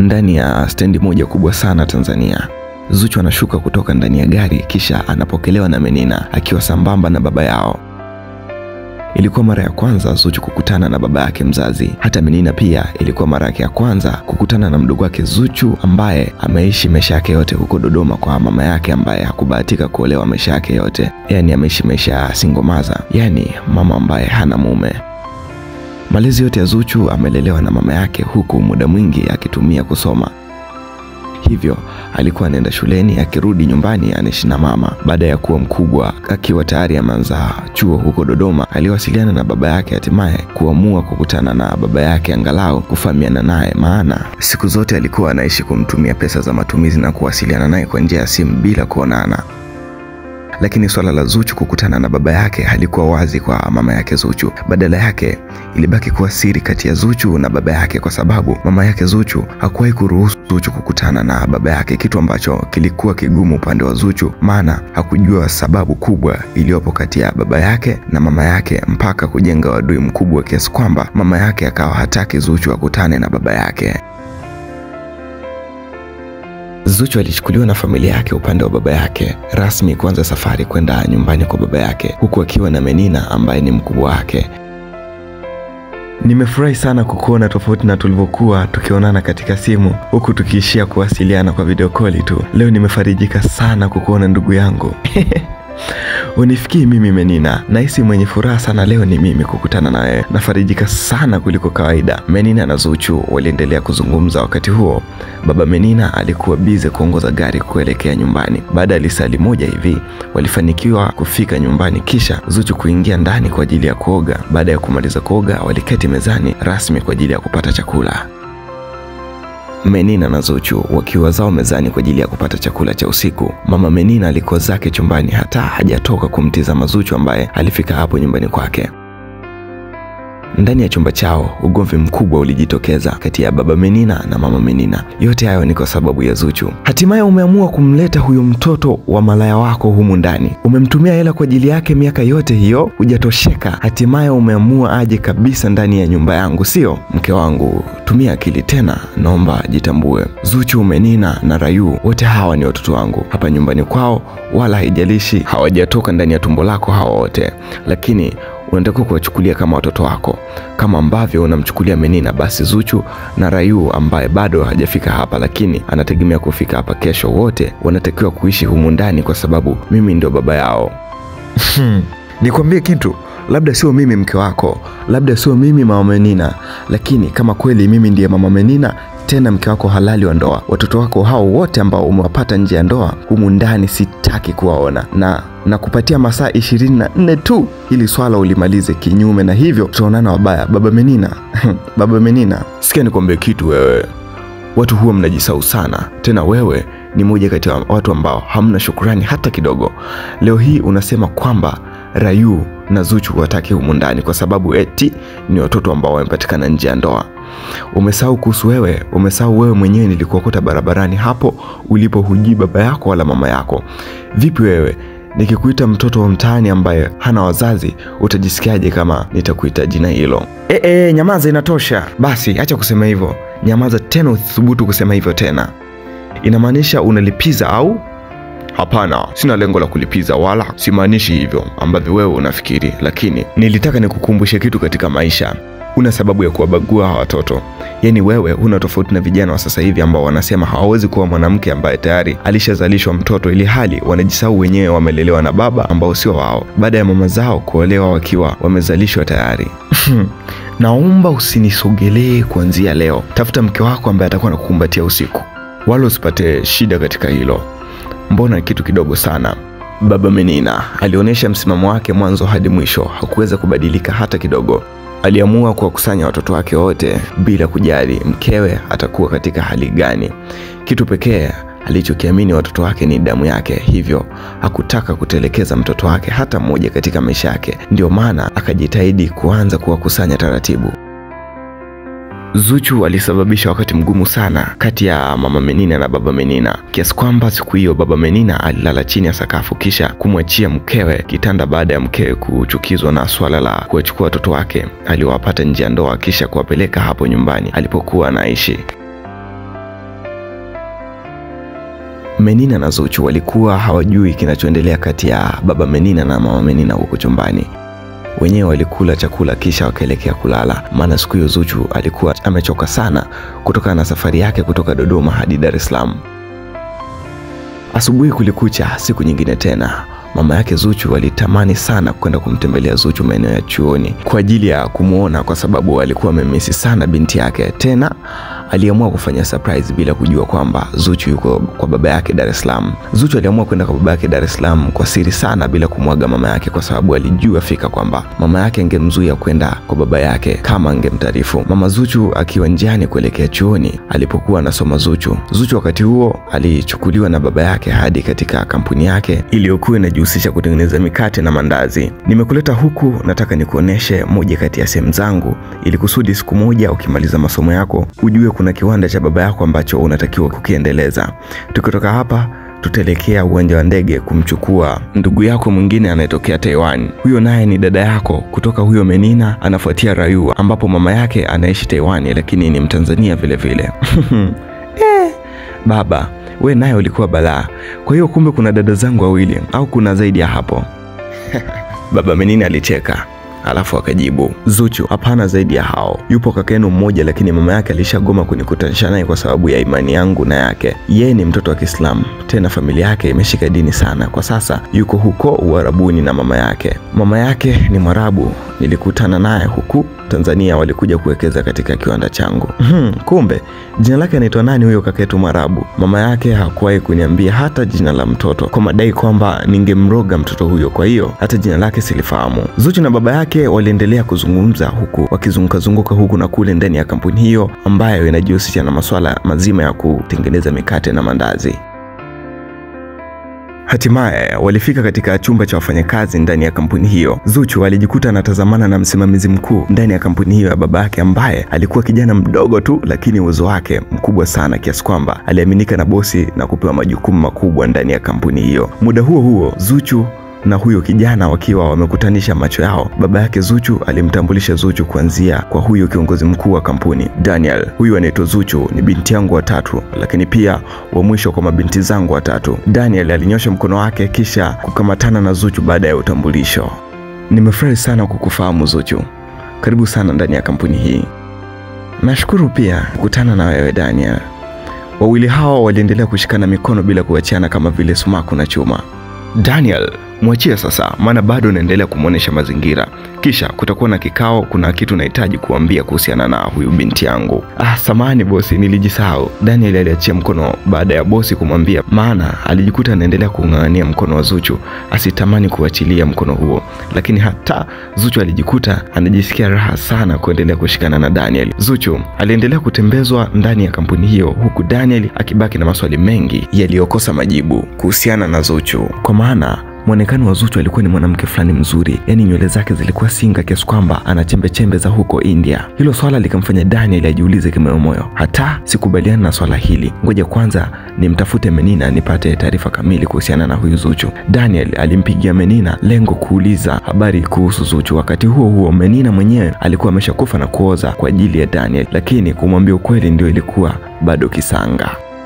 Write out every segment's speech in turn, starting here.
ndani ya stendi moja kubwa sana Tanzania. Zuchu anashuka kutoka ndani ya gari kisha anapokelewa na Menina akiwa sambamba na baba yao. Ilikuwa mara ya kwanza Zuchu kukutana na baba yake mzazi. Hata Menina pia ilikuwa mara yake ya kwanza kukutana na mdogo wake Zuchu ambaye ameishi maisha yake yote huko Dodoma kwa mama yake ambaye hakubahatika kuolewa maisha yake yote, yaani ameishi maisha ya singomaza, yaani mama ambaye hana mume. Malezi yote ya Zuchu amelelewa na mama yake, huku muda mwingi akitumia kusoma hivyo alikuwa anaenda shuleni, akirudi nyumbani anaishi na mama. Baada ya kuwa mkubwa, akiwa tayari ameanza chuo huko Dodoma, aliwasiliana na baba yake, hatimaye kuamua kukutana na baba yake angalau kufahamiana naye, maana siku zote alikuwa anaishi kumtumia pesa za matumizi na kuwasiliana naye kwa njia ya simu bila kuonana lakini swala la Zuchu kukutana na baba yake halikuwa wazi kwa mama yake Zuchu. Badala yake ilibaki kuwa siri kati ya Zuchu na baba yake, kwa sababu mama yake Zuchu hakuwahi kuruhusu Zuchu kukutana na baba yake, kitu ambacho kilikuwa kigumu upande wa Zuchu, maana hakujua sababu kubwa iliyopo kati ya baba yake na mama yake, mpaka kujenga wadui mkubwa kiasi kwamba mama yake akawa hataki Zuchu akutane na baba yake. Zuchu alichukuliwa na familia yake upande wa baba yake rasmi kuanza safari kwenda nyumbani kwa baba yake huku akiwa na Menina ambaye ni mkubwa wake. Nimefurahi sana kukuona tofauti na tulivyokuwa tukionana katika simu huku tukiishia kuwasiliana kwa video call tu. Leo nimefarijika sana kukuona ndugu yangu. Unifikii mimi Menina, nahisi mwenye furaha sana leo ni mimi kukutana na wewe. Nafarijika sana kuliko kawaida. Menina na Zuchu waliendelea kuzungumza. Wakati huo baba Menina alikuwa bize kuongoza gari kuelekea nyumbani. Baada ya lisali moja hivi walifanikiwa kufika nyumbani, kisha Zuchu kuingia ndani kwa ajili ya kuoga. Baada ya kumaliza kuoga, waliketi mezani rasmi kwa ajili ya kupata chakula. Menina na Zuchu wakiwa zao mezani kwa ajili ya kupata chakula cha usiku. Mama Menina alikuwa zake chumbani, hata hajatoka kumtizama Zuchu ambaye alifika hapo nyumbani kwake. Ndani ya chumba chao ugomvi mkubwa ulijitokeza kati ya baba Menina na mama Menina. Yote hayo ni kwa sababu ya Zuchu. Hatimaye umeamua kumleta huyo mtoto wa malaya wako humu ndani, umemtumia hela kwa ajili yake miaka yote hiyo, hujatosheka. Hatimaye umeamua aje kabisa ndani ya nyumba yangu, sio? Mke wangu, tumia akili tena, naomba jitambue. Zuchu, Menina na Rayu, wote hawa ni watoto wangu hapa nyumbani kwao, wala haijalishi hawajatoka ndani ya tumbo lako hawa wote, lakini unatakiwa kuwachukulia kama watoto wako kama ambavyo unamchukulia Menina. Basi Zuchu na Rayu ambaye bado hajafika hapa, lakini anategemea kufika hapa kesho, wote wanatakiwa kuishi humu ndani kwa sababu mimi ndio baba yao. Nikwambie kitu, labda sio mimi mke wako, labda sio mimi mama Menina, lakini kama kweli mimi ndiye mama Menina tena mke wako halali wa ndoa, watoto wako hao wote ambao umewapata nje ya ndoa humu ndani sitaki kuwaona, na na kupatia masaa ishirini na nne tu ili swala ulimalize, kinyume na hivyo tutaonana wabaya. Baba Menina baba Menina, sikia nikwambie kitu wewe, watu huwa mnajisau sana, tena wewe ni moja kati ya watu ambao hamna shukurani hata kidogo. Leo hii unasema kwamba Rayu na Zuchu wataki humu ndani kwa sababu eti ni watoto ambao wamepatikana nje ya ndoa. Umesahau kuhusu wewe, umesahau wewe mwenyewe nilikuokota barabarani hapo ulipo, hujui baba yako wala mama yako. Vipi wewe nikikuita mtoto wa mtaani ambaye hana wazazi, utajisikiaje kama nitakuita jina hilo? E, e, nyamaza, inatosha basi, acha kusema hivyo. Nyamaza tena, usithubutu kusema hivyo tena. Inamaanisha unalipiza au? Hapana, sina lengo la kulipiza wala simaanishi hivyo ambavyo wewe unafikiri, lakini nilitaka nikukumbushe kitu katika maisha. Una sababu ya kuwabagua hawa watoto. Yaani wewe huna tofauti na vijana wa sasa hivi ambao wanasema hawawezi kuwa mwanamke ambaye tayari alishazalishwa mtoto, ili hali wanajisahau wenyewe wamelelewa na baba ambao sio wao, baada ya mama zao kuolewa wakiwa wamezalishwa tayari. Naomba usinisogelee kuanzia leo. Tafuta mke wako ambaye atakuwa nakukumbatia usiku, wala usipate shida katika hilo. Mbona kitu kidogo sana. Baba Menina alionyesha msimamo wake mwanzo hadi mwisho, hakuweza kubadilika hata kidogo. Aliamua kuwakusanya watoto wake wote bila kujali mkewe atakuwa katika hali gani. Kitu pekee alichokiamini watoto wake ni damu yake, hivyo hakutaka kutelekeza mtoto wake hata mmoja katika maisha yake. Ndio maana akajitahidi kuanza kuwakusanya taratibu. Zuchu alisababisha wakati mgumu sana kati ya mama Menina na baba Menina, kiasi kwamba siku hiyo baba Menina alilala chini ya sakafu kisha kumwachia mkewe kitanda baada ya mkewe kuchukizwa na swala la kuwachukua watoto wake aliowapata nje ya ndoa kisha kuwapeleka hapo nyumbani alipokuwa anaishi. Menina na Zuchu walikuwa hawajui kinachoendelea kati ya baba Menina na mama Menina huko chumbani. Wenyewe walikula chakula kisha wakaelekea kulala, maana siku hiyo Zuchu alikuwa amechoka sana kutokana na safari yake kutoka Dodoma hadi Dar es Salaam. Asubuhi kulikucha, siku nyingine tena. Mama yake Zuchu alitamani sana kwenda kumtembelea Zuchu maeneo ya chuoni kwa ajili ya kumwona, kwa sababu alikuwa amemisi sana binti yake. Tena aliamua kufanya surprise bila kujua kwamba Zuchu yuko kwa baba yake Dar es Salaam. Zuchu aliamua kwenda kwa baba yake Dar es Salaam kwa siri sana bila kumwaga mama yake, kwa sababu alijua fika kwamba mama yake angemzuia kwenda kwa baba yake kama angemtaarifu. Mama Zuchu akiwa njiani kuelekea chuoni alipokuwa anasoma Zuchu. Zuchu wakati huo alichukuliwa na baba yake hadi katika kampuni yake iliyokuwa inajihusisha kutengeneza mikate na mandazi. Nimekuleta huku, nataka nikuoneshe moja kati ya sehemu zangu, ili kusudi siku moja ukimaliza masomo yako ujue kuna kiwanda cha baba yako ambacho unatakiwa kukiendeleza. Tukitoka hapa tutaelekea uwanja wa ndege kumchukua ndugu yako mwingine anayetokea Taiwan. Huyo naye ni dada yako kutoka huyo Menina, anafuatia Rayu, ambapo mama yake anaishi Taiwan, lakini ni Mtanzania vile vile. Eh, baba we naye ulikuwa balaa. Kwa hiyo kumbe kuna dada zangu wawili au kuna zaidi ya hapo? Baba Menina alicheka alafu akajibu, Zuchu, hapana, zaidi ya hao. Yupo kaka yenu mmoja, lakini mama yake alishagoma kunikutanisha naye kwa sababu ya imani yangu na yake. Yeye ni mtoto wa Kiislamu, tena familia yake imeshika dini sana. Kwa sasa yuko huko Uarabuni na mama yake. Mama yake ni Mwarabu, nilikutana naye huku Tanzania, walikuja kuwekeza katika kiwanda changu. Hmm, kumbe jina lake anaitwa nani huyo kaka yetu Mwarabu? Mama yake hakuwahi kuniambia hata jina la mtoto kwa madai kwamba ningemroga mtoto huyo, kwa hiyo hata jina lake silifahamu. Zuchu na baba yake waliendelea kuzungumza huku wakizungukazunguka huku na kule ndani ya kampuni hiyo ambayo inajihusisha na masuala mazima ya kutengeneza mikate na mandazi. Hatimaye walifika katika chumba cha wafanyakazi ndani ya kampuni hiyo. Zuchu alijikuta anatazamana na msimamizi mkuu ndani ya kampuni hiyo ya baba yake, ambaye alikuwa kijana mdogo tu, lakini uwezo wake mkubwa sana kiasi kwamba aliaminika na bosi na kupewa majukumu makubwa ndani ya kampuni hiyo. Muda huo huo Zuchu na huyo kijana wakiwa wamekutanisha macho yao, baba yake Zuchu alimtambulisha Zuchu kuanzia kwa huyo kiongozi mkuu wa kampuni Daniel. Huyu anaitwa Zuchu, ni binti yangu watatu, lakini pia wa mwisho kwa mabinti zangu watatu. Daniel alinyosha mkono wake kisha kukamatana na Zuchu baada ya utambulisho. Nimefurahi sana kukufahamu Zuchu, karibu sana ndani ya kampuni hii. Nashukuru pia kukutana na wewe Daniel. Wawili hao waliendelea kushikana mikono bila kuachiana kama vile sumaku na chuma. Daniel, mwachie sasa, maana bado unaendelea kumwonyesha mazingira. Kisha kutakuwa na kikao, kuna kitu nahitaji kuambia kuhusiana na huyu binti yangu. Ah, samahani bosi, nilijisahau. Daniel aliachia mkono baada ya bosi kumwambia, maana alijikuta anaendelea kung'ang'ania mkono wa Zuchu, asitamani kuachilia mkono huo. Lakini hata Zuchu alijikuta anajisikia raha sana kuendelea kushikana na Daniel. Zuchu aliendelea kutembezwa ndani ya kampuni hiyo, huku Daniel akibaki na maswali mengi yaliyokosa majibu kuhusiana na Zuchu, kwa maana mwonekano wa Zuchu alikuwa ni mwanamke fulani mzuri, yaani nywele zake zilikuwa singa kiasi kwamba ana chembe chembe za huko India. Hilo swala likamfanya Daniel ajiulize kimoyomoyo, hata sikubaliana na swala hili, ngoja kwanza nimtafute Menina nipate taarifa kamili kuhusiana na huyu Zuchu. Daniel alimpigia Menina lengo kuuliza habari kuhusu Zuchu. Wakati huo huo, Menina mwenyewe alikuwa ameshakufa na kuoza kwa ajili ya Daniel, lakini kumwambia ukweli ndio ilikuwa bado kisanga.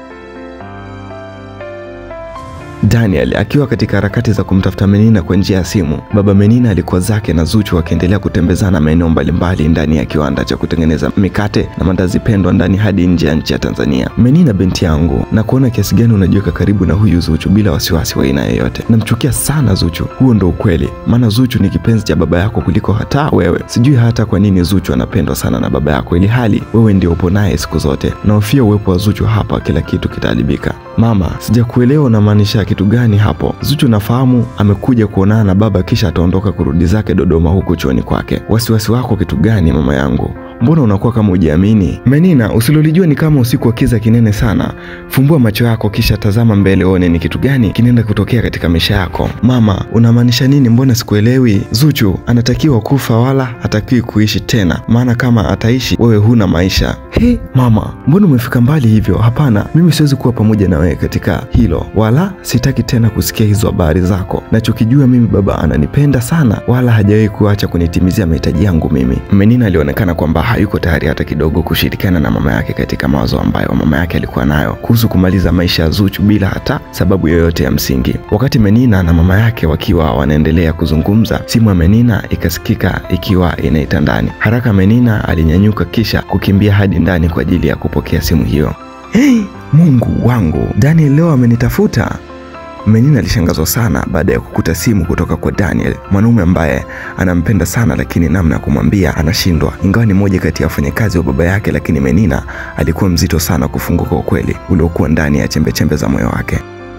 Daniel akiwa katika harakati za kumtafuta Menina kwa njia ya simu, baba Menina alikuwa zake na Zuchu wakiendelea kutembezana maeneo mbalimbali ndani ya kiwanda cha kutengeneza mikate na mandazi pendwa ndani hadi nje ya nchi ya Tanzania. Menina, binti yangu, na kuona kiasi gani unajiweka karibu na huyu Zuchu bila wasiwasi wa aina yoyote. Namchukia sana Zuchu, huo ndo ukweli, maana Zuchu ni kipenzi cha baba yako kuliko hata wewe. Sijui hata kwa nini Zuchu anapendwa sana na baba yako, ili hali wewe ndio upo naye siku zote. Nahofia uwepo wa Zuchu hapa, kila kitu kitaharibika. Mama, sijakuelewa unamaanisha kitu gani hapo? Zuchu nafahamu amekuja kuonana na baba kisha ataondoka kurudi zake Dodoma huku chuoni kwake. Wasiwasi wako kitu gani mama yangu? Mbona unakuwa kama hujiamini? Menina, usilolijua ni kama usiku wa kiza kinene sana. Fumbua macho yako kisha tazama mbele uone ni kitu gani kinaenda kutokea katika maisha yako. Mama, unamaanisha nini? Mbona sikuelewi? Zuchu anatakiwa kufa wala hatakiwi kuishi tena, maana kama ataishi wewe huna maisha. He, mama, mbona umefika mbali hivyo? Hapana, mimi siwezi kuwa pamoja na wewe katika hilo, wala sitaki tena kusikia hizo habari zako. Nachokijua mimi, baba ananipenda sana, wala hajawahi kuacha kunitimizia mahitaji yangu mimi. Menina alionekana kwamba hayuko tayari hata kidogo kushirikiana na mama yake katika mawazo ambayo mama yake alikuwa nayo kuhusu kumaliza maisha ya Zuchu bila hata sababu yoyote ya msingi. Wakati Menina na mama yake wakiwa wanaendelea kuzungumza, simu ya Menina ikasikika ikiwa inaita ndani. Haraka Menina alinyanyuka kisha kukimbia hadi ndani kwa ajili ya kupokea simu hiyo. Hey, Mungu wangu, Daniel leo amenitafuta. Menina alishangazwa sana baada ya kukuta simu kutoka kwa Daniel, mwanaume ambaye anampenda sana, lakini namna ya kumwambia anashindwa. Ingawa ni mmoja kati ya wafanyakazi wa baba yake, lakini Menina alikuwa mzito sana kufunguka ukweli uliokuwa ndani ya chembechembe za moyo wake.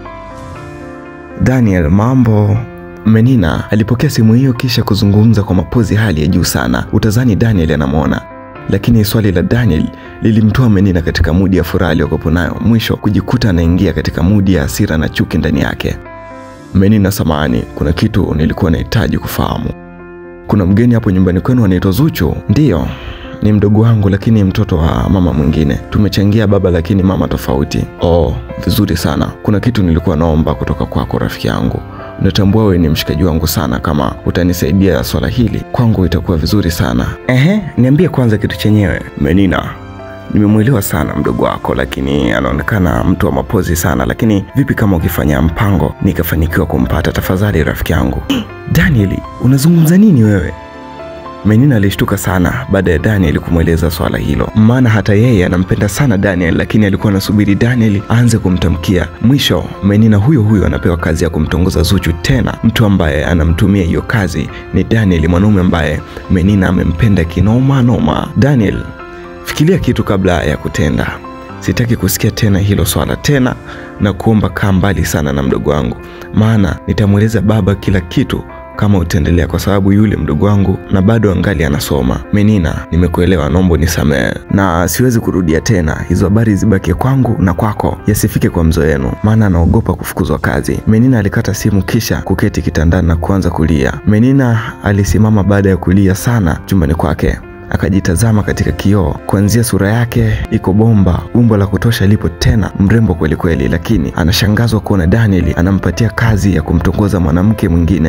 Daniel, mambo? Menina alipokea simu hiyo kisha kuzungumza kwa mapozi hali ya juu sana. Utazani Daniel anamwona lakini swali la Daniel lilimtoa Menina katika mudi ya furaha aliyokuwa nayo, mwisho kujikuta anaingia katika mudi ya hasira na chuki ndani yake. Menina, samahani, kuna kitu nilikuwa nahitaji kufahamu. Kuna mgeni hapo nyumbani kwenu anaitwa Zuchu? Ndiyo, ni mdogo wangu, lakini mtoto wa mama mwingine. Tumechangia baba, lakini mama tofauti. Oh, vizuri sana. Kuna kitu nilikuwa naomba kutoka kwako, rafiki yangu. Natambua wewe ni mshikaji wangu sana. Kama utanisaidia swala hili, kwangu itakuwa vizuri sana. Ehe, niambie kwanza kitu chenyewe. Menina, nimemwelewa sana mdogo wako, lakini anaonekana mtu wa mapozi sana. Lakini vipi kama ukifanya mpango nikafanikiwa kumpata? Tafadhali rafiki yangu. Daniel, unazungumza nini wewe? Menina alishtuka sana baada ya Daniel kumweleza swala hilo, maana hata yeye anampenda sana Daniel, lakini alikuwa anasubiri Daniel aanze kumtamkia. Mwisho Menina huyo huyo anapewa kazi ya kumtongoza Zuchu, tena mtu ambaye anamtumia hiyo kazi ni Daniel, mwanaume ambaye Menina amempenda kinoma noma. Daniel, fikiria kitu kabla ya kutenda. Sitaki kusikia tena hilo swala tena, na kuomba kaa mbali sana na mdogo wangu, maana nitamweleza baba kila kitu kama utaendelea, kwa sababu yule mdogo wangu na bado angali anasoma. Menina, nimekuelewa, naomba unisamehe na siwezi kurudia tena. Hizo habari zibaki kwangu na kwako, yasifike kwa mzo wenu, maana anaogopa kufukuzwa kazi. Menina alikata simu kisha kuketi kitandani na kuanza kulia. Menina alisimama baada ya kulia sana chumbani kwake akajitazama katika kioo. Kuanzia sura yake iko bomba, umbo la kutosha lipo, tena mrembo kweli kweli, lakini anashangazwa kuona Daniel anampatia kazi ya kumtongoza mwanamke mwingine.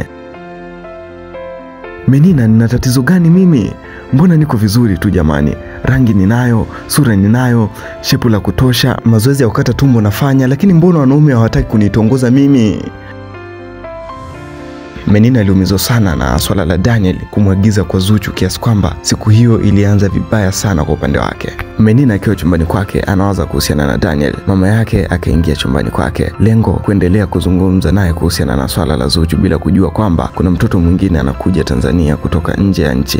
Menina, nina tatizo gani mimi? Mbona niko vizuri tu jamani, rangi ninayo, sura ninayo, shepu la kutosha, mazoezi ya kukata tumbo nafanya, lakini mbona wanaume hawataki kunitongoza mimi? Menina aliumizwa sana na swala la Daniel kumwagiza kwa Zuchu kiasi kwamba siku hiyo ilianza vibaya sana kwa upande wake. Menina akiwa chumbani kwake anawaza kuhusiana na Daniel, mama yake akaingia chumbani kwake, lengo kuendelea kuzungumza naye kuhusiana na swala la Zuchu bila kujua kwamba kuna mtoto mwingine anakuja Tanzania kutoka nje ya nchi.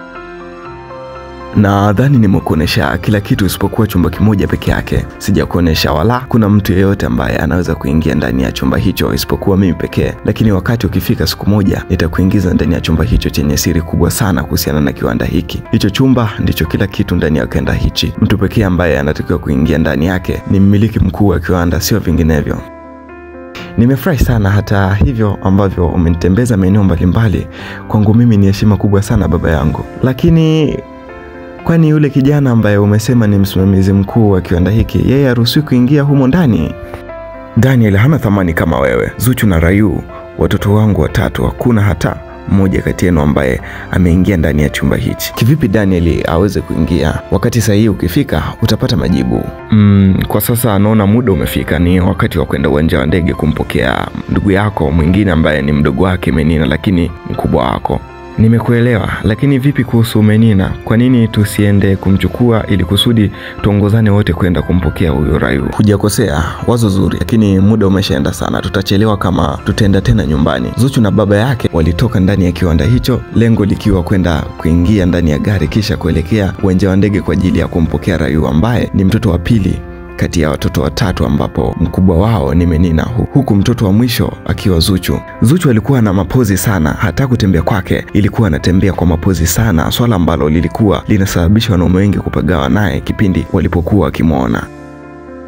Nadhani nimekuonesha kila kitu isipokuwa chumba kimoja peke yake. Sijakuonesha wala kuna mtu yeyote ambaye anaweza kuingia ndani ya chumba hicho isipokuwa mimi pekee, lakini wakati ukifika siku moja nitakuingiza ndani ya chumba hicho chenye siri kubwa sana kuhusiana na kiwanda hiki. Hicho chumba ndicho kila kitu ndani ya kiwanda hichi. Mtu pekee ambaye anatakiwa kuingia ndani yake ni mmiliki mkuu wa kiwanda, sio vinginevyo. Nimefurahi sana hata hivyo ambavyo umenitembeza maeneo mbalimbali. Kwangu mimi ni heshima kubwa sana baba yangu, lakini kwani yule kijana ambaye umesema ni msimamizi mkuu wa kiwanda hiki, yeye haruhusiwi kuingia humo ndani? Daniel hana thamani kama wewe. Zuchu na Rayu, watoto wangu watatu, hakuna hata mmoja kati yenu ambaye ameingia ndani ya chumba hichi. Kivipi Daniel aweze kuingia? Wakati sahihi ukifika utapata majibu. Mm, kwa sasa naona muda umefika, ni wakati wa kwenda uwanja wa ndege kumpokea ndugu yako mwingine ambaye ni mdogo wake Menina, lakini mkubwa wako. Nimekuelewa, lakini vipi kuhusu Menina? Kwa nini tusiende kumchukua ili kusudi tuongozane wote kwenda kumpokea huyo Rayu? Hujakosea, wazo zuri, lakini muda umeshaenda sana, tutachelewa kama tutaenda tena nyumbani. Zuchu na baba yake walitoka ndani ya kiwanda hicho, lengo likiwa kwenda kuingia ndani ya gari kisha kuelekea uwanja wa ndege kwa ajili ya kumpokea Rayu ambaye ni mtoto wa pili kati ya watoto watatu ambapo mkubwa wao ni Menina huku mtoto wa mwisho akiwa Zuchu. Zuchu alikuwa na mapozi sana, hata kutembea kwake ilikuwa anatembea kwa mapozi sana, swala ambalo lilikuwa linasababisha wanaume wengi kupagawa naye kipindi walipokuwa wakimwona.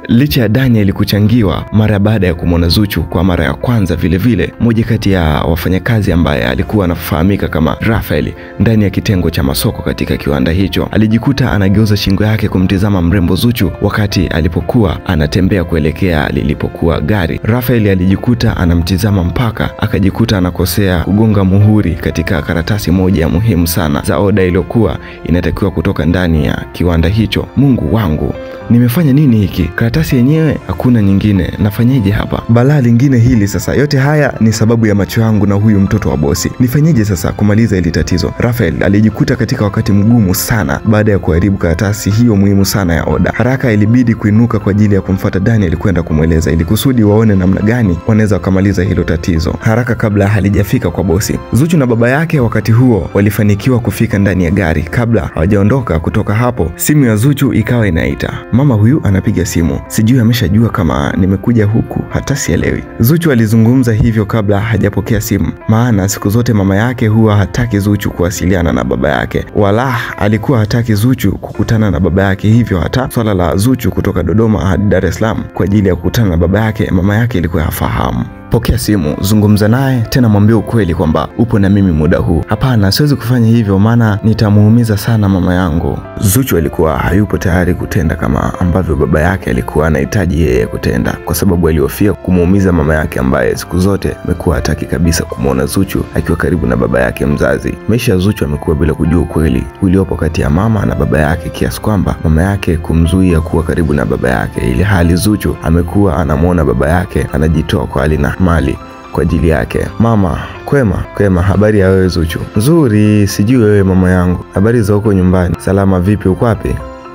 Licha ya Daniel kuchangiwa mara baada ya kumwona Zuchu kwa mara ya kwanza, vilevile mmoja kati ya wafanyakazi ambaye alikuwa anafahamika kama Rafael ndani ya kitengo cha masoko katika kiwanda hicho alijikuta anageuza shingo yake kumtizama mrembo Zuchu wakati alipokuwa anatembea kuelekea lilipokuwa gari. Rafael alijikuta anamtizama mpaka akajikuta anakosea kugonga muhuri katika karatasi moja ya muhimu sana za oda iliyokuwa inatakiwa kutoka ndani ya kiwanda hicho. Mungu wangu, nimefanya nini hiki? Karatasi yenyewe hakuna nyingine, nafanyeje hapa? Balaa lingine hili sasa. Yote haya ni sababu ya macho yangu na huyu mtoto wa bosi. Nifanyeje sasa kumaliza hili tatizo? Rafael alijikuta katika wakati mgumu sana baada ya kuharibu karatasi hiyo muhimu sana ya oda. Haraka ilibidi kuinuka kwa ajili ya kumfuata Daniel kwenda kumweleza ili kusudi waone namna gani wanaweza wakamaliza hilo tatizo haraka kabla halijafika kwa bosi. Zuchu na baba yake wakati huo walifanikiwa kufika ndani ya gari. Kabla hawajaondoka kutoka hapo, simu ya Zuchu ikawa inaita. Mama huyu anapiga simu, sijui ameshajua kama nimekuja huku, hata sielewi. Zuchu alizungumza hivyo kabla hajapokea simu, maana siku zote mama yake huwa hataki Zuchu kuwasiliana na baba yake, wala alikuwa hataki Zuchu kukutana na baba yake. Hivyo hata swala la Zuchu kutoka Dodoma hadi Dar es Salaam kwa ajili ya kukutana na baba yake, mama yake ilikuwa hafahamu. Pokea simu, zungumza naye tena, mwambie ukweli kwamba upo na mimi muda huu. Hapana, siwezi kufanya hivyo, maana nitamuumiza sana mama yangu. Zuchu alikuwa hayupo tayari kutenda kama ambavyo baba yake alikuwa anahitaji yeye kutenda, kwa sababu alihofia kumuumiza mama yake ambaye siku zote amekuwa hataki kabisa kumwona Zuchu akiwa karibu na baba yake mzazi. Maisha ya Zuchu amekuwa bila kujua ukweli uliopo kati ya mama na baba yake, kiasi kwamba mama yake kumzuia kuwa karibu na baba yake, ili hali Zuchu amekuwa anamwona baba yake anajitoa kwa hali na mali kwa ajili yake. Mama kwema, kwema. Habari ya wewe Zuchu? Nzuri. Sijui wewe mama yangu, habari za huko nyumbani? Salama. Vipi, uko wapi?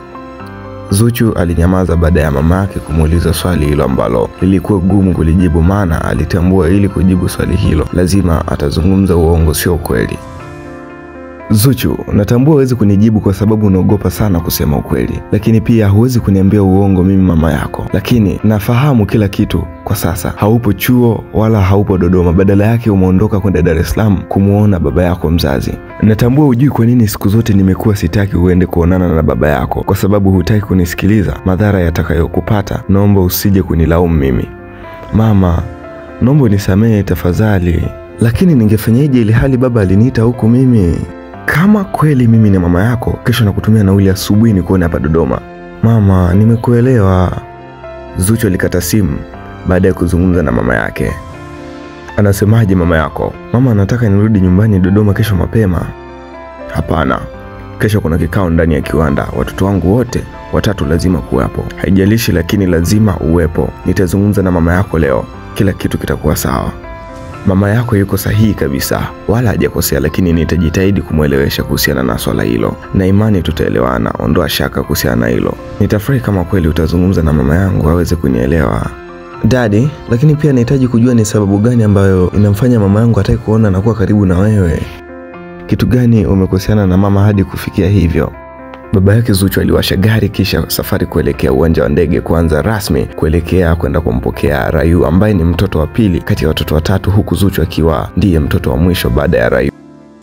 Zuchu alinyamaza baada ya mama yake kumuuliza swali hilo ambalo lilikuwa gumu kulijibu, maana alitambua ili kujibu swali hilo lazima atazungumza uongo, sio ukweli. Zuchu, natambua huwezi kunijibu kwa sababu unaogopa sana kusema ukweli, lakini pia huwezi kuniambia uongo mimi mama yako. Lakini nafahamu kila kitu kwa sasa. Haupo chuo wala haupo Dodoma, badala yake umeondoka kwenda Dar es Salaam kumwona baba yako mzazi. Natambua hujui kwa nini siku zote nimekuwa sitaki uende kuonana na baba yako, kwa sababu hutaki kunisikiliza madhara yatakayokupata. Naomba usije kunilaumu mimi mama, naomba unisamehe tafadhali. Lakini ningefanyaje ili hali baba aliniita huku mimi kama kweli mimi ni mama yako, kesho nakutumia nauli asubuhi ni kuone hapa Dodoma. Mama, nimekuelewa. Zuchu alikata simu baada ya kuzungumza na mama yake. Anasemaje mama yako? Mama anataka nirudi nyumbani Dodoma kesho mapema. Hapana, kesho kuna kikao ndani ya kiwanda, watoto wangu wote watatu lazima kuwepo. Haijalishi, lakini lazima uwepo. Nitazungumza na mama yako leo, kila kitu kitakuwa sawa. Mama yako yuko sahihi kabisa, wala hajakosea, lakini nitajitahidi kumwelewesha kuhusiana na swala hilo, na imani tutaelewana. Ondoa shaka kuhusiana na hilo. Nitafurahi kama kweli utazungumza na mama yangu aweze kunielewa. Dadi, lakini pia nahitaji kujua ni sababu gani ambayo inamfanya mama yangu hataki kuona na kuwa karibu na wewe. Kitu gani umekoseana na mama hadi kufikia hivyo? Baba yake Zuchu aliwasha gari kisha safari kuelekea uwanja wa ndege kuanza rasmi kuelekea kwenda kumpokea Rayu ambaye ni mtoto wa pili kati ya watoto watatu, huku Zuchu akiwa ndiye mtoto wa mwisho baada ya Rayu.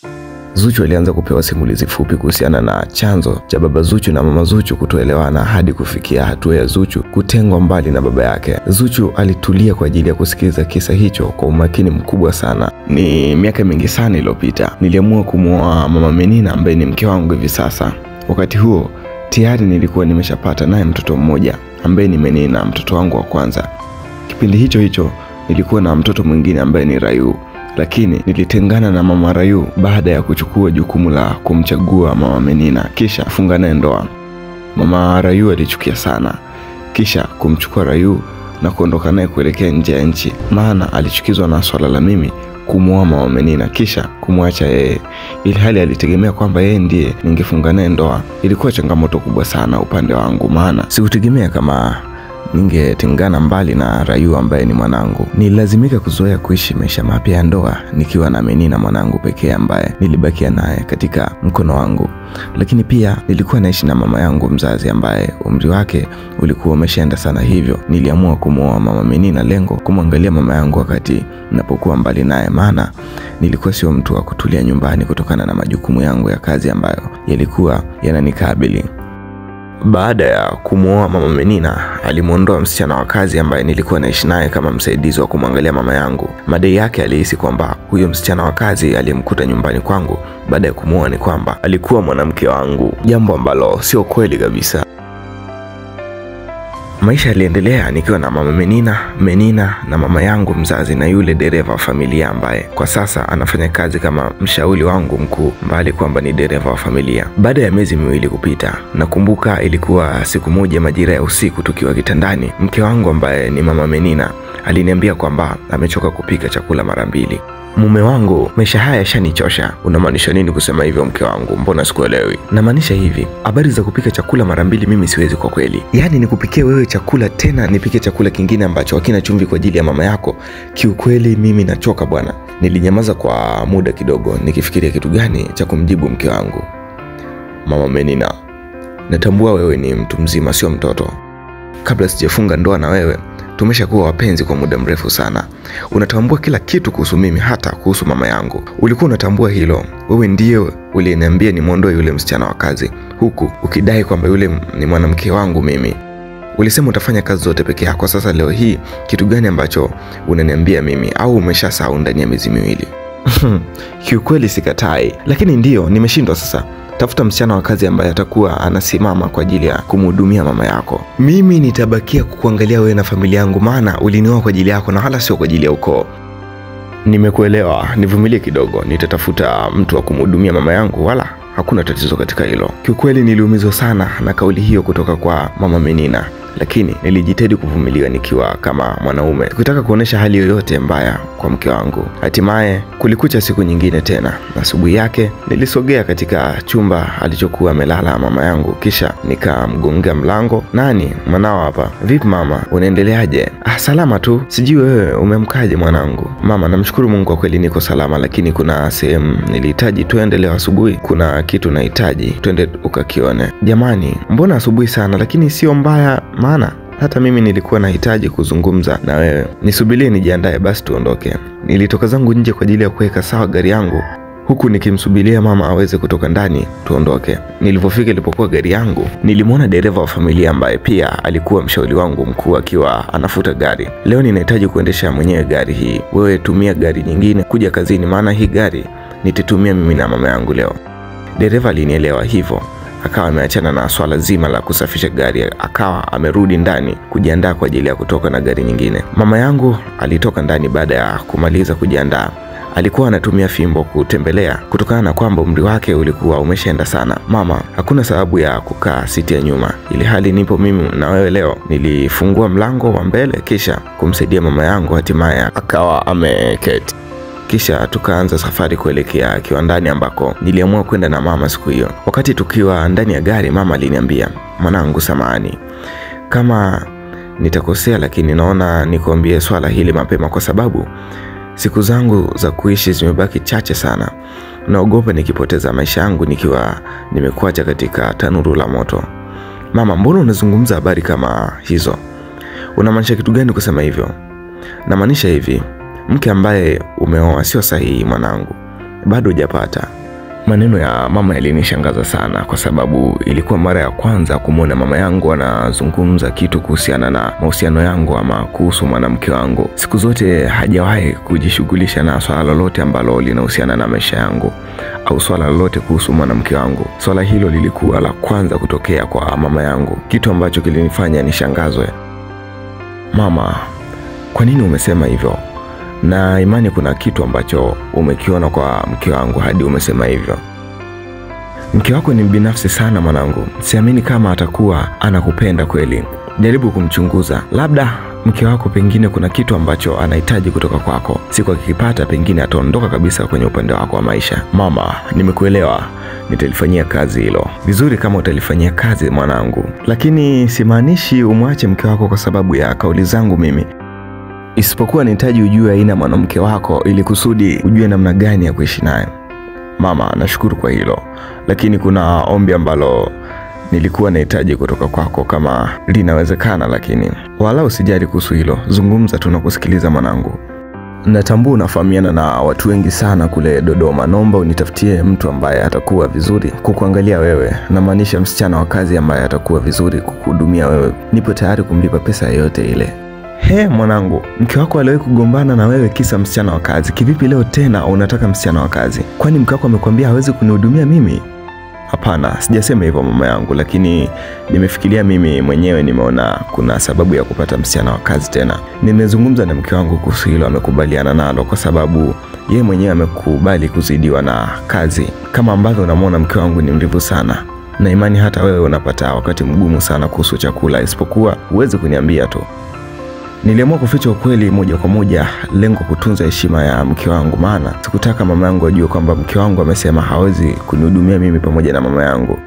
Zuchu alianza kupewa simulizi fupi kuhusiana na chanzo cha baba Zuchu na mama Zuchu kutoelewana hadi kufikia hatua ya Zuchu kutengwa mbali na baba yake. Zuchu alitulia kwa ajili ya kusikiliza kisa hicho kwa umakini mkubwa sana. Ni miaka mingi sana iliyopita, niliamua kumwoa mama Menina ambaye ni mke wangu hivi sasa. Wakati huo tayari nilikuwa nimeshapata naye mtoto mmoja ambaye ni Menina, mtoto wangu wa kwanza. Kipindi hicho hicho nilikuwa na mtoto mwingine ambaye ni Rayu, lakini nilitengana na mama Rayu baada ya kuchukua jukumu la kumchagua mama Menina kisha kufunga naye ndoa. Mama Rayu alichukia sana, kisha kumchukua Rayu na kuondoka naye kuelekea nje ya nchi, maana alichukizwa na swala la mimi kumwoa mama Menina kisha kumwacha yeye, ili hali alitegemea kwamba yeye ndiye ningefunga naye ndoa. Ilikuwa changamoto kubwa sana upande wangu, maana sikutegemea kama ningetengana mbali na Rayu ambaye ni mwanangu. Nililazimika kuzoea kuishi maisha mapya ya ndoa nikiwa na Menina mwanangu pekee ambaye nilibakia naye katika mkono wangu, lakini pia nilikuwa naishi na mama yangu mzazi ambaye umri wake ulikuwa umeshaenda sana, hivyo niliamua kumwoa mama Menina, lengo kumwangalia mama yangu wakati napokuwa mbali naye, maana nilikuwa sio mtu wa kutulia nyumbani kutokana na majukumu yangu ya kazi ambayo yalikuwa yananikabili. Baada ya kumwoa mama Menina, alimwondoa msichana wa kazi ambaye nilikuwa naishi naye kama msaidizi wa kumwangalia mama yangu. Madai yake alihisi kwamba huyo msichana wa kazi aliyemkuta nyumbani kwangu baada ya kumwoa ni kwamba alikuwa mwanamke wangu, jambo ambalo sio kweli kabisa. Maisha yaliendelea nikiwa na mama Menina, Menina na mama yangu mzazi na yule dereva wa familia ambaye kwa sasa anafanya kazi kama mshauri wangu mkuu, mbali kwamba ni dereva wa familia. Baada ya miezi miwili kupita, nakumbuka ilikuwa siku moja majira ya usiku, tukiwa kitandani, mke wangu ambaye ni mama Menina aliniambia kwamba amechoka kupika chakula mara mbili. Mume wangu, maisha haya yashanichosha. Unamaanisha nini kusema hivyo mke wangu? Mbona sikuelewi? Namaanisha hivi, habari za kupika chakula mara mbili mimi siwezi kwa kweli. Yaani nikupikie wewe chakula tena nipike chakula kingine ambacho hakina chumvi kwa ajili ya mama yako? Kiukweli mimi nachoka bwana. Nilinyamaza kwa muda kidogo nikifikiria kitu gani cha kumjibu mke wangu. Mama Menina, natambua wewe ni mtu mzima, sio mtoto. Kabla sijafunga ndoa na wewe tumeshakuwa wapenzi kwa muda mrefu sana. Unatambua kila kitu kuhusu mimi, hata kuhusu mama yangu. Ulikuwa unatambua hilo. Wewe ndiye uliyeniambia nimwondoe yule msichana wa kazi, huku ukidai kwamba yule ni mwanamke wangu mimi. Ulisema utafanya kazi zote peke yako. Sasa leo hii kitu gani ambacho unaniambia mimi, au umeshasahau ndani ya miezi miwili? Kiukweli sikatai, lakini ndiyo nimeshindwa sasa tafuta msichana wa kazi ambaye atakuwa anasimama kwa ajili ya kumhudumia mama yako. Mimi nitabakia kukuangalia wewe na familia yangu, maana ulinioa kwa ajili yako na wala sio kwa ajili ya ukoo. Nimekuelewa, nivumilie kidogo, nitatafuta mtu wa kumhudumia mama yangu, wala hakuna tatizo katika hilo. Kiukweli niliumizwa sana na kauli hiyo kutoka kwa mama Menina, lakini nilijitahidi kuvumilia nikiwa kama mwanaume, sikutaka kuonyesha hali yoyote mbaya kwa mke wangu. Hatimaye kulikucha siku nyingine tena. Asubuhi yake nilisogea katika chumba alichokuwa amelala mama yangu, kisha nikamgongea mlango. Nani mwanao hapa? Vipi mama, unaendeleaje? Ah, salama tu. Sijui wewe umemkaje mwanangu? Mama, namshukuru Mungu kwa kweli niko salama, lakini kuna sehemu nilihitaji tuende leo asubuhi. Kuna kitu nahitaji twende ukakione. Jamani, mbona asubuhi sana? Lakini sio mbaya, maana hata mimi nilikuwa nahitaji kuzungumza na wewe. Nisubirie nijiandae basi tuondoke. Nilitoka zangu nje kwa ajili ya kuweka sawa gari yangu huku nikimsubiria mama aweze kutoka ndani tuondoke. Nilivyofika ilipokuwa gari yangu, nilimwona dereva wa familia ambaye pia alikuwa mshauri wangu mkuu akiwa anafuta gari. Leo ninahitaji kuendesha mwenyewe gari hii, wewe tumia gari nyingine kuja kazini, maana hii gari nitatumia mimi na mama yangu leo. Dereva alinielewa hivyo akawa ameachana na swala zima la kusafisha gari, akawa amerudi ndani kujiandaa kwa ajili ya kutoka na gari nyingine. Mama yangu alitoka ndani baada ya kumaliza kujiandaa. Alikuwa anatumia fimbo kutembelea kutokana na kwamba umri wake ulikuwa umeshaenda sana. Mama, hakuna sababu ya kukaa siti ya nyuma, ili hali nipo mimi na wewe leo. Nilifungua mlango wa mbele kisha kumsaidia mama yangu, hatimaye akawa ameketi kisha tukaanza safari kuelekea kiwandani ambako niliamua kwenda na mama siku hiyo. Wakati tukiwa ndani ya gari, mama aliniambia, mwanangu, samahani kama nitakosea, lakini naona nikuambie swala hili mapema, kwa sababu siku zangu za kuishi zimebaki chache sana. Naogopa nikipoteza maisha yangu nikiwa nimekuacha katika tanuru la moto. Mama, mbona unazungumza habari kama hizo? Unamaanisha kitu gani kusema hivyo? Namaanisha hivi mke ambaye umeoa sio sahihi mwanangu, bado hujapata. Maneno ya mama yalinishangaza sana, kwa sababu ilikuwa mara ya kwanza kumwona mama yangu anazungumza kitu kuhusiana na mahusiano yangu ama kuhusu mwanamke wangu. Siku zote hajawahi kujishughulisha na swala lolote ambalo linahusiana na maisha yangu au swala lolote kuhusu mwanamke wangu. Swala hilo lilikuwa la kwanza kutokea kwa mama yangu, kitu ambacho kilinifanya nishangazwe. Mama, kwa nini umesema hivyo? na imani kuna kitu ambacho umekiona kwa mke wangu hadi umesema hivyo. Mke wako ni mbinafsi sana mwanangu, siamini kama atakuwa anakupenda kweli. Jaribu kumchunguza, labda mke wako pengine kuna kitu ambacho anahitaji kutoka kwako. Siku akikipata, pengine ataondoka kabisa kwenye upande wako wa maisha. Mama, nimekuelewa, nitalifanyia kazi hilo. Vizuri kama utalifanyia kazi mwanangu, lakini simaanishi umwache mke wako kwa sababu ya kauli zangu mimi isipokuwa nahitaji ujue aina mwanamke wako ili kusudi ujue namna gani ya kuishi naye. Mama, nashukuru kwa hilo, lakini kuna ombi ambalo nilikuwa nahitaji kutoka kwako, kama linawezekana. Lakini wala usijali kuhusu hilo, zungumza tu na kusikiliza mwanangu. Natambua unafahamiana na watu wengi sana kule Dodoma, naomba unitafutie mtu ambaye atakuwa vizuri kukuangalia wewe, namaanisha msichana wa kazi ambaye atakuwa vizuri kukuhudumia wewe. Nipo tayari kumlipa pesa yoyote ile. He mwanangu, mke wako aliwahi kugombana na wewe kisa msichana wa kazi. Kivipi leo tena unataka msichana wa kazi? Kwani mke wako amekwambia hawezi kunihudumia mimi? Hapana, sijasema hivyo mama yangu, lakini nimefikiria mimi mwenyewe, nimeona kuna sababu ya kupata msichana wa kazi tena. Nimezungumza na mke wangu kuhusu hilo, amekubaliana nalo kwa sababu yeye mwenyewe amekubali kuzidiwa na kazi. Kama ambavyo unamwona mke wangu ni mvivu sana, na imani hata wewe unapata wakati mgumu sana kuhusu chakula, isipokuwa uweze kuniambia tu. Niliamua kuficha ukweli moja kwa moja, lengo kutunza heshima ya mke wangu, maana sikutaka mama yangu ajue kwamba mke wangu amesema hawezi kunihudumia mimi pamoja na mama yangu.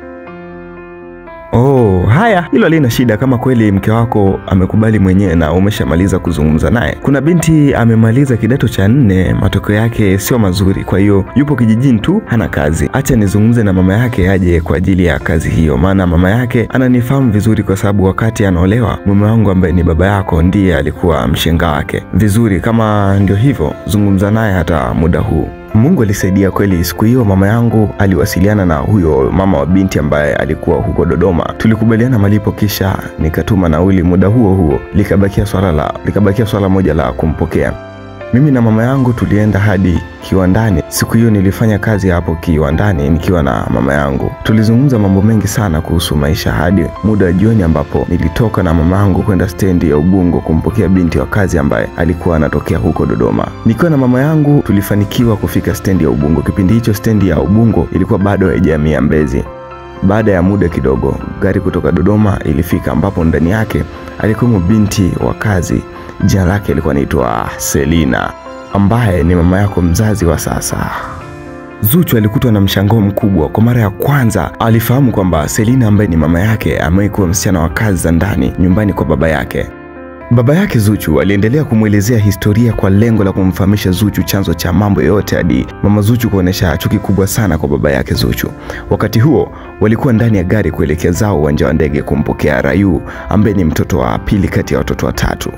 Oh, haya, hilo halina shida kama kweli mke wako amekubali mwenyewe na umeshamaliza kuzungumza naye. Kuna binti amemaliza kidato cha nne, matokeo yake sio mazuri, kwa hiyo yupo kijijini tu, hana kazi. Acha nizungumze na mama yake aje kwa ajili ya kazi hiyo, maana mama yake ananifahamu vizuri, kwa sababu wakati anaolewa mume wangu ambaye ni baba yako ndiye alikuwa mshenga wake. Vizuri, kama ndio hivyo, zungumza naye hata muda huu. Mungu alisaidia kweli. Siku hiyo mama yangu aliwasiliana na huyo mama wa binti ambaye alikuwa huko Dodoma. Tulikubaliana malipo, kisha nikatuma nauli. Muda huo huo likabakia swala la likabakia swala moja la kumpokea. Mimi na mama yangu tulienda hadi kiwandani. Siku hiyo nilifanya kazi hapo kiwandani nikiwa na mama yangu. Tulizungumza mambo mengi sana kuhusu maisha hadi muda wa jioni, ambapo nilitoka na mama yangu kwenda stendi ya Ubungo kumpokea binti wa kazi ambaye alikuwa anatokea huko Dodoma. Nikiwa na mama yangu tulifanikiwa kufika stendi ya Ubungo. Kipindi hicho stendi ya Ubungo ilikuwa bado haijahamia Mbezi. Baada ya muda kidogo, gari kutoka Dodoma ilifika, ambapo ndani yake alikuwemo binti wa kazi. Jina lake alikuwa anaitwa Selina, ambaye ni mama yako mzazi wa sasa. Zuchu alikutwa na mshangao mkubwa. Kwa mara ya kwanza alifahamu kwamba Selina ambaye ni mama yake amewahi kuwa msichana wa kazi za ndani nyumbani kwa baba yake. Baba yake Zuchu aliendelea kumwelezea historia kwa lengo la kumfahamisha Zuchu chanzo cha mambo yote hadi mama Zuchu kuonesha chuki kubwa sana kwa baba yake Zuchu. Wakati huo walikuwa ndani ya gari kuelekea zao uwanja wa ndege kumpokea Rayu ambaye ni mtoto wa pili kati ya watoto watatu.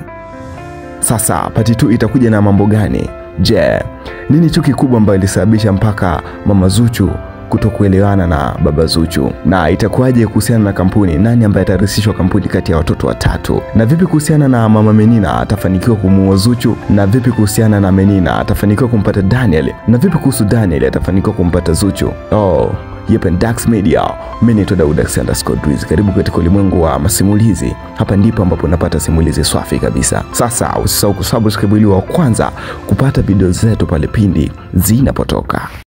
Sasa pati tu itakuja na mambo gani? Je, nini chuki kubwa ambayo ilisababisha mpaka mama Zuchu kutokuelewana na baba Zuchu? Na itakuwaje kuhusiana na kampuni? Nani ambaye atarisishwa kampuni kati ya watoto watatu? Na vipi kuhusiana na mama Menina, atafanikiwa kumuoa Zuchu? Na vipi kuhusiana na Menina, atafanikiwa kumpata Daniel? Na vipi kuhusu Daniel, atafanikiwa kumpata Zuchu? Oh, Yep, and Dax Media. Mimi ni Daud underscore Drizzy. Karibu katika ulimwengu wa masimulizi. Hapa ndipo ambapo unapata simulizi swafi kabisa. Sasa usisahau kusubscribe ili wa kwanza kupata video zetu pale pindi zinapotoka.